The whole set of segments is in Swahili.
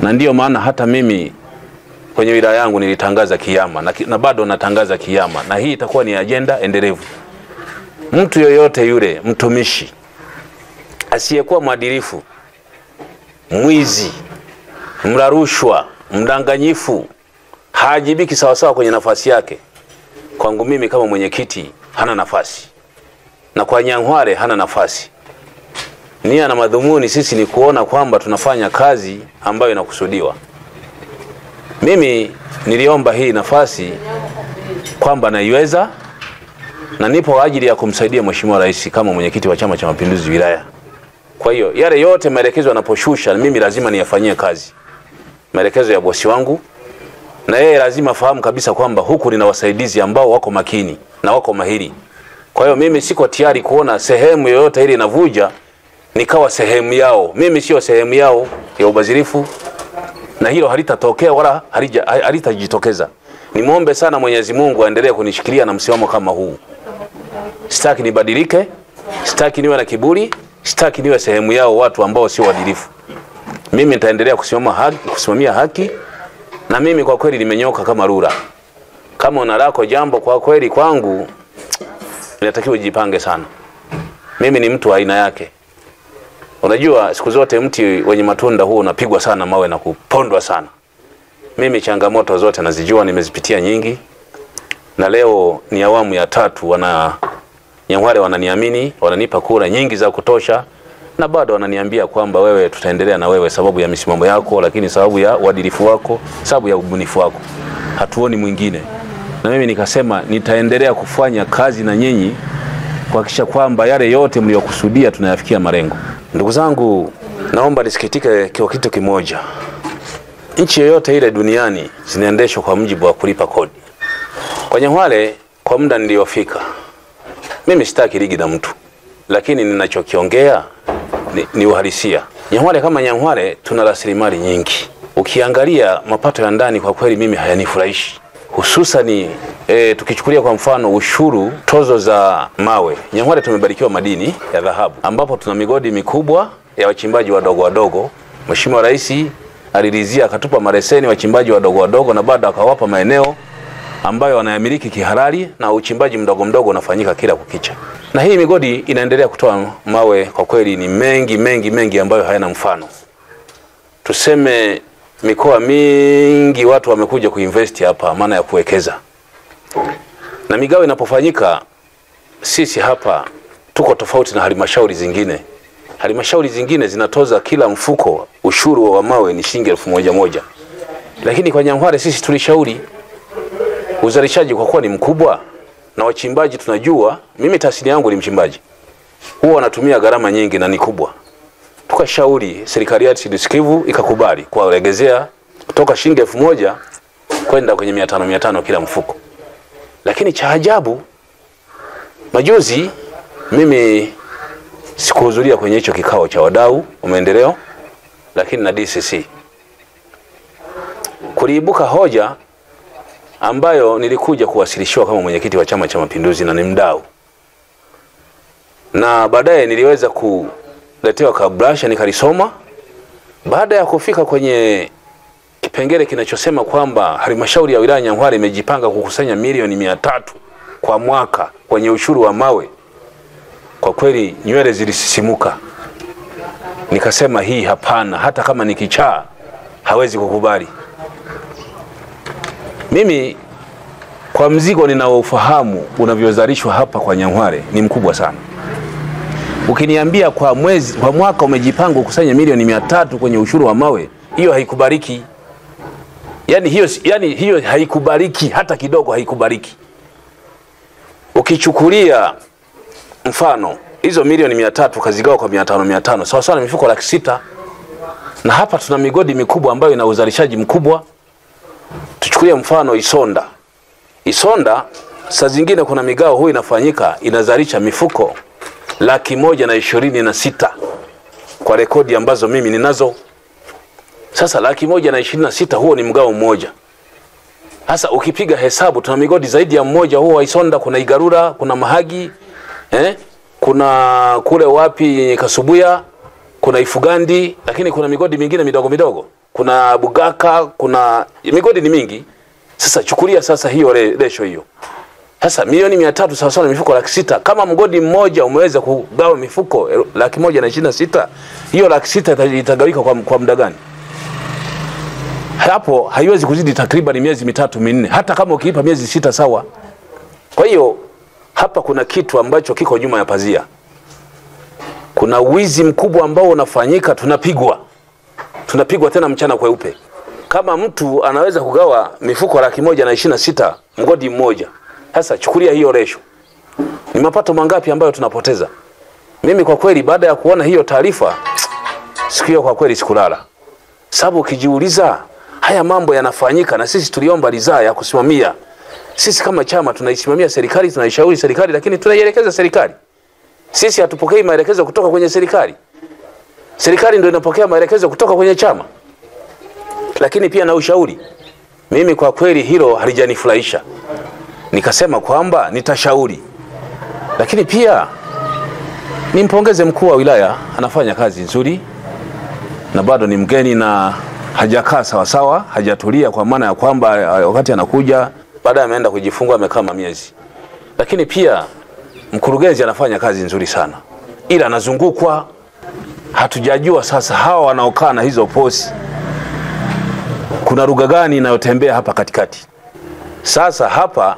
na ndiyo maana hata mimi kwenye wilaya yangu nilitangaza kiama na, ki- na bado natangaza kiama, na hii itakuwa ni ajenda endelevu. Mtu yoyote yule mtumishi asiyekuwa mwadilifu, mwizi, mla rushwa, mdanganyifu, haajibiki sawasawa kwenye nafasi yake, kwangu mimi kama mwenyekiti hana nafasi, na kwa Nyang'hwale hana nafasi. Nia na madhumuni sisi ni kuona kwamba tunafanya kazi ambayo inakusudiwa. Mimi niliomba hii nafasi kwamba naiweza na nipo kwa ajili ya kumsaidia Mheshimiwa Rais kama mwenyekiti wa Chama cha Mapinduzi wilaya. Kwa hiyo yale yote maelekezo yanaposhusha, mimi lazima niyafanyie kazi, maelekezo ya bosi wangu, na yeye lazima afahamu kabisa kwamba huku nina wasaidizi ambao wako makini na wako mahiri. Kwa hiyo mimi siko tayari kuona sehemu yoyote ile inavuja nikawa sehemu yao. Mimi sio sehemu yao ya ubadhirifu, na hilo halitatokea wala halija- halitajitokeza. Nimwombe sana Mwenyezi Mungu aendelee kunishikilia na msimamo kama huu. Sitaki nibadilike, sitaki niwe na kiburi, sitaki niwe sehemu yao watu ambao sio waadilifu. Mimi nitaendelea kusimama haki, kusimamia haki, na mimi kwa kweli nimenyoka kama rura. Kama una lako jambo kwa kweli kwangu, inatakiwa ujipange sana. Mimi ni mtu wa aina yake. Unajua, siku zote mti wenye matunda huo unapigwa sana mawe na kupondwa sana. Mimi changamoto zote nazijua, nimezipitia nyingi, na leo ni awamu ya tatu. Wana Nyang'hwale wananiamini, wananipa kura nyingi za kutosha, na bado wananiambia kwamba wewe, tutaendelea na wewe sababu ya misimamo yako, lakini sababu ya uadilifu wako, sababu ya ubunifu wako, hatuoni mwingine. Na mimi nikasema nitaendelea kufanya kazi na nyinyi kuhakikisha kwamba yale yote mliokusudia tunayafikia malengo. Ndugu zangu, naomba nisikitike kwa kitu kimoja. Nchi yoyote ile duniani zinaendeshwa kwa mjibu wa kulipa kodi. Kwa Nyang'hwale, kwa muda niliofika, mimi sitaki ligi na mtu, lakini ninachokiongea ni, ni uhalisia. Nyang'hwale kama Nyang'hwale tuna rasilimali nyingi. Ukiangalia mapato ya ndani, kwa kweli mimi hayanifurahishi hususani e, tukichukulia kwa mfano ushuru, tozo za mawe. Nyang'hwale tumebarikiwa madini ya dhahabu, ambapo tuna migodi mikubwa ya wachimbaji wadogo wadogo. Mheshimiwa Rais aliridhia akatupa mareseni wachimbaji wadogo wadogo, na bado akawapa maeneo ambayo wanayamiliki kihalali, na uchimbaji mdogo mdogo unafanyika kila kukicha, na hii migodi inaendelea kutoa mawe. Kwa kweli ni mengi mengi mengi ambayo hayana mfano. Tuseme mikoa mingi watu wamekuja kuinvest hapa, maana ya kuwekeza. Na migao inapofanyika, sisi hapa tuko tofauti na halmashauri zingine. Halmashauri zingine zinatoza kila mfuko ushuru wa mawe ni shilingi elfu moja moja, lakini kwa Nyang'hwale sisi tulishauri uzalishaji kwa kuwa ni mkubwa na wachimbaji tunajua, mimi tasnia yangu ni mchimbaji, huwa wanatumia gharama nyingi na ni kubwa tukashauri serikali yetu ilisikivu ikakubali kuwalegezea kutoka shilingi elfu moja kwenda kwenye mia tano mia tano kila mfuko. Lakini cha ajabu, majuzi mimi sikuhudhuria kwenye hicho kikao cha wadau wa maendeleo, lakini na DCC kuliibuka hoja ambayo nilikuja kuwasilishiwa kama mwenyekiti wa Chama cha Mapinduzi na ni mdau, na baadaye niliweza ku letewa kabrasha nikalisoma. Baada ya kufika kwenye kipengele kinachosema kwamba halmashauri ya wilaya Nyang'hwale imejipanga kukusanya milioni mia tatu kwa mwaka kwenye ushuru wa mawe, kwa kweli nywele zilisisimuka. Nikasema hii hapana, hata kama ni kichaa hawezi kukubali. Mimi kwa mzigo ninaofahamu unavyozalishwa hapa kwa Nyang'hwale ni mkubwa sana. Ukiniambia kwa mwezi kwa mwaka umejipanga kukusanya milioni mia tatu kwenye ushuru wa mawe, hiyo haikubaliki. Yani hiyo, yani hiyo haikubaliki hata kidogo, haikubaliki. Ukichukulia mfano hizo milioni mia tatu kazigawa kwa mia tano mia tano sawa sawa na mifuko laki sita na hapa tuna migodi mikubwa ambayo ina uzalishaji mkubwa. Tuchukulie mfano Isonda. Isonda saa zingine kuna migao huu inafanyika inazalisha mifuko laki moja na ishirini na sita kwa rekodi ambazo mimi ninazo. Sasa laki moja na ishirini na sita huo ni mgao mmoja. Sasa ukipiga hesabu tuna migodi zaidi ya mmoja huo wa Isonda, kuna Igarura, kuna Mahagi eh? kuna kule wapi Kasubuya, kuna Ifugandi, lakini kuna migodi mingine midogo midogo. kuna Bugaka, kuna migodi ni mingi. Sasa chukulia sasa hiyo re- ratio hiyo sasa milioni mia tatu sawasawa na mifuko laki sita. Kama mgodi mmoja umeweza kugawa mifuko el- laki moja na ishirini na sita, hiyo laki sita ita- itagawika kwa, kwa muda gani? Hapo haiwezi kuzidi takriban miezi mitatu minne, hata kama ukiipa miezi sita sawa. Kwa hiyo hapa kuna kitu ambacho kiko nyuma ya pazia. Kuna wizi mkubwa ambao unafanyika, tunapigwa tunapigwa tena mchana kweupe. Kama mtu anaweza kugawa mifuko laki moja na ishirini na sita mgodi mmoja, sasa chukulia hiyo resho, ni mapato mangapi ambayo tunapoteza? Mimi kwa kweli, baada ya kuona hiyo taarifa, siku hiyo kwa kweli sikulala, sababu ukijiuliza haya mambo yanafanyika, na sisi tuliomba ridhaa ya kusimamia. Sisi kama chama tunaisimamia serikali, tunaishauri serikali, lakini tunaielekeza serikali. Sisi hatupokei maelekezo kutoka kwenye serikali, serikali ndio inapokea maelekezo kutoka kwenye chama, lakini pia na ushauri. Mimi kwa kweli hilo halijanifurahisha, nikasema kwamba nitashauri, lakini pia nimpongeze mkuu wa wilaya, anafanya kazi nzuri na bado ni mgeni na hajakaa sawasawa, hajatulia, kwa maana ya kwamba eh, wakati anakuja baadaye ameenda kujifungua amekaa miezi. Lakini pia mkurugenzi anafanya kazi nzuri sana, ila anazungukwa, hatujajua sasa hawa wanaokaa na hizo posi kuna lugha gani inayotembea hapa katikati. Sasa hapa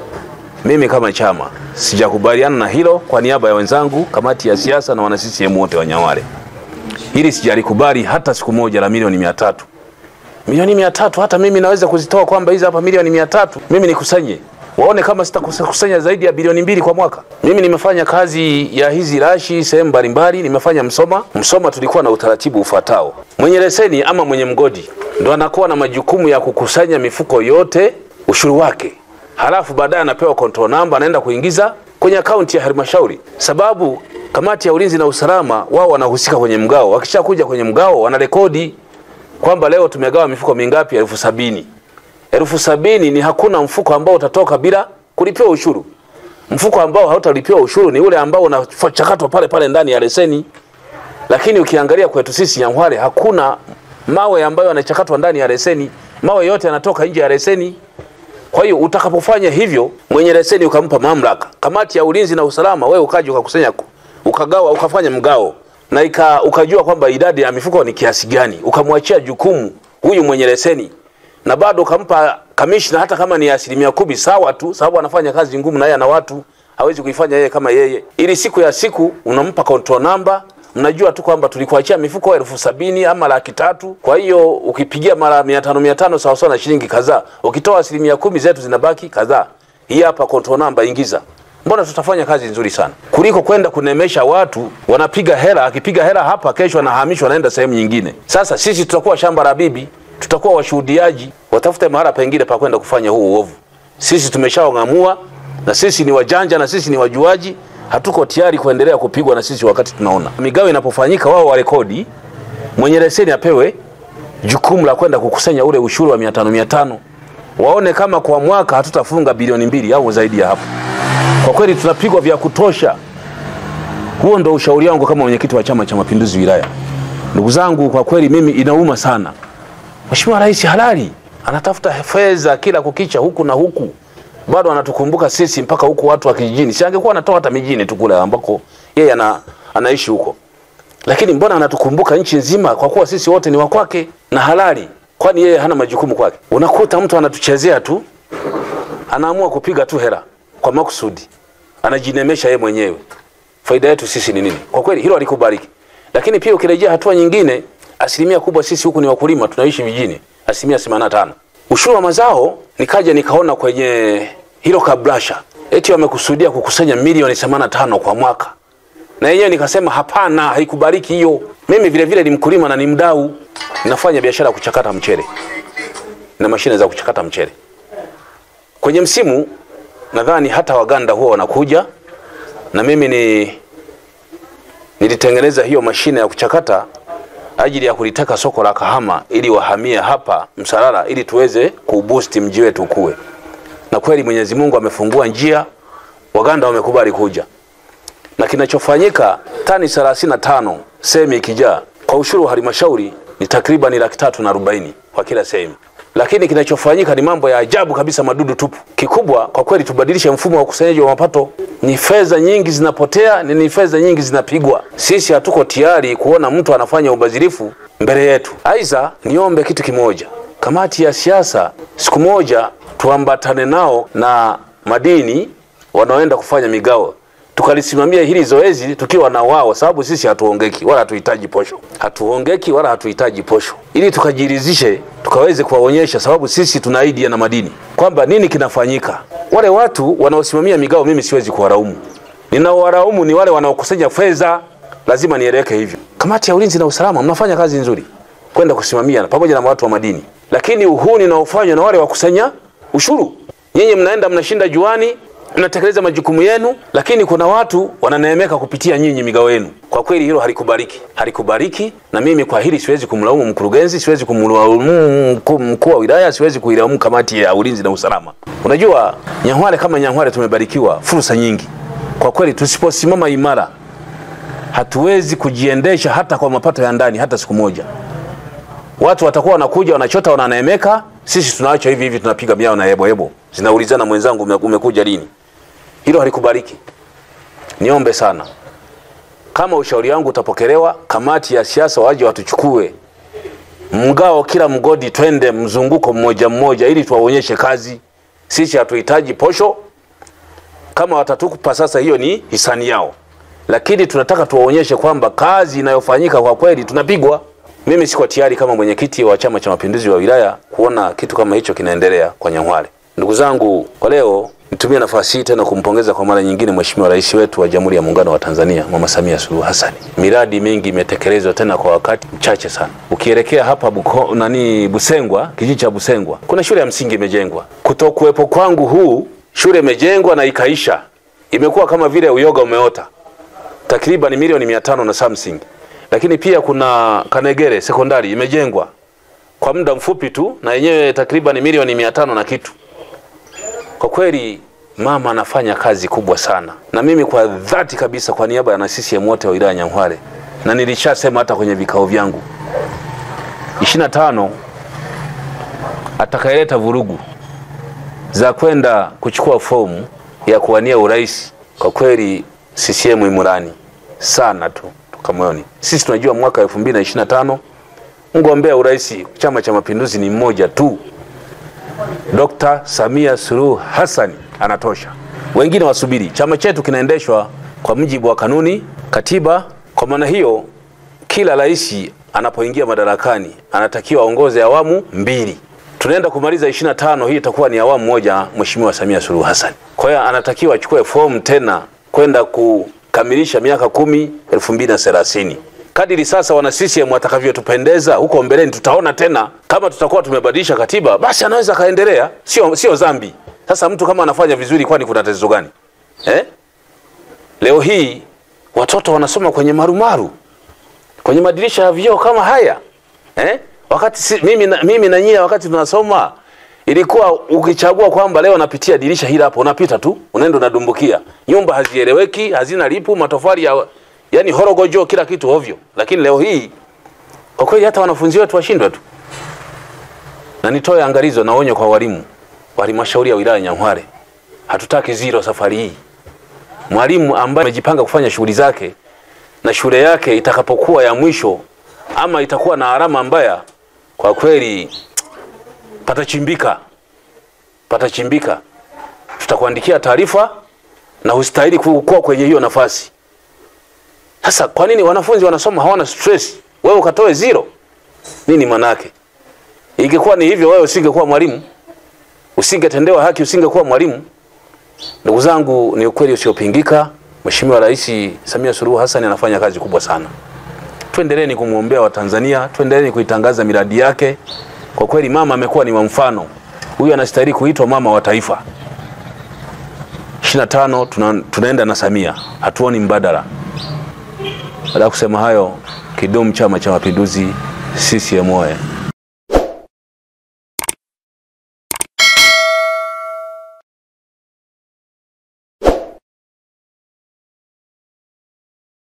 mimi kama chama sijakubaliana na hilo. Kwa niaba ya wenzangu kamati ya siasa na wana CCM wote wa Nyawale, hili sijalikubali hata siku moja, la milioni mia tatu milioni mia tatu hata mimi naweza kuzitoa kwamba hizi hapa milioni mia tatu mimi nikusanye waone kama sitakusanya zaidi ya bilioni mbili kwa mwaka. Mimi nimefanya kazi ya hizi rashi sehemu mbalimbali, nimefanya Msoma. Msoma tulikuwa na utaratibu ufuatao: mwenye leseni ama mwenye mgodi ndo anakuwa na majukumu ya kukusanya mifuko yote ushuru wake, halafu baadaye anapewa control number, anaenda kuingiza kwenye akaunti ya halmashauri, sababu kamati ya ulinzi na usalama wao wanahusika kwenye mgao. Wakishakuja kwenye mgao, wanarekodi kwamba leo tumegawa mifuko mingapi? elfu sabini elfu sabini ni hakuna mfuko ambao utatoka bila kulipiwa ushuru. Mfuko ambao hautalipiwa ushuru ni ule ambao unachakatwa pale pale ndani ya leseni. Lakini ukiangalia kwetu sisi Nyang'hwale hakuna mawe ambayo yanachakatwa ndani ya leseni, mawe yote yanatoka nje ya leseni. Kwa hiyo utakapofanya hivyo, mwenye leseni ukampa mamlaka, kamati ya ulinzi na usalama, wewe ukaja ukakusanya, ukagawa, ukafanya mgao na ika, ukajua kwamba idadi ya mifuko ni kiasi gani, ukamwachia jukumu huyu mwenye leseni na bado ukampa kamishna, hata kama ni asilimia kumi, sawa tu, sababu anafanya kazi ngumu na yeye ana watu, hawezi kuifanya yeye kama yeye. Ili siku ya siku unampa control number, mnajua tu kwamba tulikuachia mifuko elfu sabini ama laki tatu. Kwa hiyo ukipigia mara mia tano mia tano sawa sawa na shilingi kadhaa, ukitoa asilimia kumi zetu zinabaki kadhaa. Hii hapa control number, ingiza Mbona tutafanya kazi nzuri sana kuliko kwenda kunemesha watu, wanapiga hela. Akipiga hela hapa, kesho anahamishwa anaenda sehemu nyingine. Sasa sisi tutakuwa shamba la bibi, tutakuwa washuhudiaji, watafute mahala pengine pa kwenda kufanya huu uovu. Sisi tumeshaong'amua, na sisi ni wajanja, na sisi ni wajuaji. Hatuko tayari kuendelea kupigwa na sisi wakati tunaona migao inapofanyika. Wao warekodi, mwenye leseni apewe jukumu la kwenda kukusanya ule ushuru wa mia tano mia tano, waone kama kwa mwaka hatutafunga bilioni mbili au zaidi ya hapo. Kwa kweli tunapigwa vya kutosha. Huo ndo ushauri wangu kama mwenyekiti wa Chama cha Mapinduzi wilaya. Ndugu zangu, kwa kweli mimi inauma sana. Mheshimiwa Rais halali anatafuta fedha kila kukicha huku na huku, bado anatukumbuka sisi mpaka huku watu wa kijijini. Si angekuwa anatoa hata mijini tu kule ambako yeye ana, anaishi huko, lakini mbona anatukumbuka nchi nzima, kwa kuwa sisi wote ni wa kwake na halali, kwani yeye hana majukumu kwake? Unakuta mtu anatuchezea tu, anaamua kupiga tu hela kwa makusudi, anajinemesha yeye mwenyewe. Faida yetu sisi ni nini? Kwa kweli hilo alikubariki. Lakini pia ukirejea hatua nyingine, asilimia kubwa sisi huku ni wakulima, tunaishi vijijini, asilimia 85. Ushuru wa mazao, nikaja nikaona kwenye hilo kabrasha eti wamekusudia kukusanya milioni 85 kwa mwaka, na yenyewe nikasema hapana, haikubariki hiyo. Mimi vile vile ni mkulima na ni mdau, ninafanya biashara ya kuchakata mchele na mashine za kuchakata mchele. Kwenye msimu nadhani hata Waganda huwa wanakuja na mimi ni nilitengeneza hiyo mashine ya kuchakata ajili ya kulitaka soko la Kahama ili wahamie hapa Msalala ili tuweze kuuboost mji wetu ukue. Na kweli Mwenyezi Mungu amefungua njia, Waganda wamekubali kuja, na kinachofanyika tani 35 semi ikijaa kwa ushuru wa halmashauri ni takriban laki tatu na arobaini kwa kila sehemu, lakini kinachofanyika ni mambo ya ajabu kabisa, madudu tupu. Kikubwa kwa kweli, tubadilishe mfumo wa ukusanyaji wa mapato. Ni fedha nyingi zinapotea, ni, ni fedha nyingi zinapigwa. Sisi hatuko tayari kuona mtu anafanya ubadhirifu mbele yetu. Aidha, niombe kitu kimoja, kamati ya siasa siku moja tuambatane nao na madini wanaoenda kufanya migao tukalisimamia hili zoezi tukiwa na wao, sababu sisi hatuongeki wala hatuhitaji posho, hatuongeki wala hatuhitaji posho, ili tukajiridhishe, tukaweze kuwaonyesha, sababu sisi tuna idea na madini kwamba nini kinafanyika. Wale watu wanaosimamia migao, mimi siwezi kuwaraumu, ninaowaraumu ni wale wanaokusanya fedha. Lazima nieleweke hivyo. Kamati ya ulinzi na usalama, mnafanya kazi nzuri kwenda kusimamia pamoja na watu wa madini, lakini uhuni unaofanywa na wale wakusanya ushuru, nyinyi mnaenda mnashinda juani mnatekeleza majukumu yenu, lakini kuna watu wananeemeka kupitia nyinyi migao yenu. Kwa kweli hilo halikubariki, halikubariki. Na mimi kwa hili siwezi kumlaumu mkurugenzi, siwezi kumlaumu mkuu wa wilaya, siwezi kuilaumu kamati ya ulinzi na usalama. Unajua Nyang'hwale kama Nyang'hwale tumebarikiwa fursa nyingi. Kwa kweli tusiposimama imara, hatuwezi kujiendesha hata kwa mapato ya ndani hata siku moja. Watu watakuwa wanakuja wanachota, wananeemeka, sisi tunaacha hivi hivi, tunapiga miao na hebo hebo, zinaulizana mwenzangu, umekuja lini? Hilo halikubariki. Niombe sana, kama ushauri wangu utapokelewa, kamati ya siasa waje watuchukue mgao, kila mgodi, twende mzunguko mmoja mmoja, ili tuwaonyeshe kazi. Sisi hatuhitaji posho. Kama watatukupa sasa, hiyo ni hisani yao, lakini tunataka tuwaonyeshe kwamba kazi inayofanyika kwa kweli tunapigwa. Mimi siko tayari kama mwenyekiti wa Chama cha Mapinduzi wa wilaya kuona kitu kama hicho kinaendelea kwa Nyang'hwale. Ndugu zangu, kwa leo nitumie nafasi hii tena kumpongeza kwa mara nyingine Mheshimiwa Rais wetu wa Jamhuri ya Muungano wa Tanzania Mama Samia Suluhu Hassan. Miradi mingi imetekelezwa tena kwa wakati mchache sana. Ukielekea hapa Buko, nani Busengwa, kijiji cha Busengwa, kuna shule ya msingi imejengwa. Kutokuwepo kwangu huu shule imejengwa na ikaisha, imekuwa kama vile uyoga umeota, takriban milioni mia tano na something. Lakini pia kuna Kanegere sekondari imejengwa kwa muda mfupi tu na yenyewe takriban milioni mia tano na kitu. Kwa kweli mama anafanya kazi kubwa sana, na mimi kwa dhati kabisa, kwa niaba ya na CCM wote wa wilaya Nyang'hwale, na nilishasema hata kwenye vikao vyangu, 25 atakayeleta vurugu za kwenda kuchukua fomu ya kuwania urais, kwa kweli CCM imurani sana tu tukamwoni. Sisi tunajua mwaka 2025 mgombea urais Chama cha Mapinduzi ni mmoja tu, Dr. Samia Suluhu Hassan anatosha. Wengine wasubiri. Chama chetu kinaendeshwa kwa mujibu wa kanuni, katiba. Kwa maana hiyo, kila rais anapoingia madarakani anatakiwa aongoze awamu mbili. Tunaenda kumaliza 25, hii itakuwa ni awamu moja, Mheshimiwa Samia Suluhu Hassan. Kwa hiyo anatakiwa achukue fomu tena kwenda kukamilisha miaka kumi elfu mbili na thelathini kadiri sasa wana CCM watakavyotupendeza huko mbeleni, tutaona tena kama tutakuwa tumebadilisha katiba, basi anaweza kaendelea, sio sio dhambi. Sasa mtu kama anafanya vizuri, kwani kuna tatizo gani eh? Leo hii watoto wanasoma kwenye marumaru, kwenye madirisha ya vioo kama haya eh? Wakati si, mimi na, mimi na nyie wakati tunasoma ilikuwa ukichagua kwamba leo napitia dirisha hili hapo, unapita tu unaenda unadumbukia. Nyumba hazieleweki, hazina lipu, matofali ya yani horogojo, kila kitu ovyo. Lakini leo hii kwa kweli hata wanafunzi wetu washindwa tu, na nitoe angalizo na onyo kwa walimu wa halmashauri ya wilaya Nyang'hwale, hatutaki zero safari hii. Mwalimu ambaye amejipanga kufanya shughuli zake na shule yake itakapokuwa ya mwisho ama itakuwa na alama mbaya, kwa kweli patachimbika, patachimbika. Tutakuandikia taarifa na hustahili kuwa kwenye hiyo nafasi. Sasa kwa nini wanafunzi wanasoma hawana stress, wewe ukatoe zero? Nini manake? Ingekuwa ni hivyo, wewe usingekuwa mwalimu, usingetendewa haki, usingekuwa mwalimu. Ndugu zangu, ni ukweli usiopingika, Mheshimiwa Rais Samia Suluhu Hassan anafanya kazi kubwa sana. Tuendeleeni kumwombea Watanzania, tuendeleeni kuitangaza miradi yake. Kwa kweli mama amekuwa ni wa mfano, huyu anastahili kuitwa mama wa taifa. 25 tuna, tunaenda na Samia, hatuoni mbadala. Baada ya kusema hayo, kidumu Chama cha Mapinduzi! CCM oye!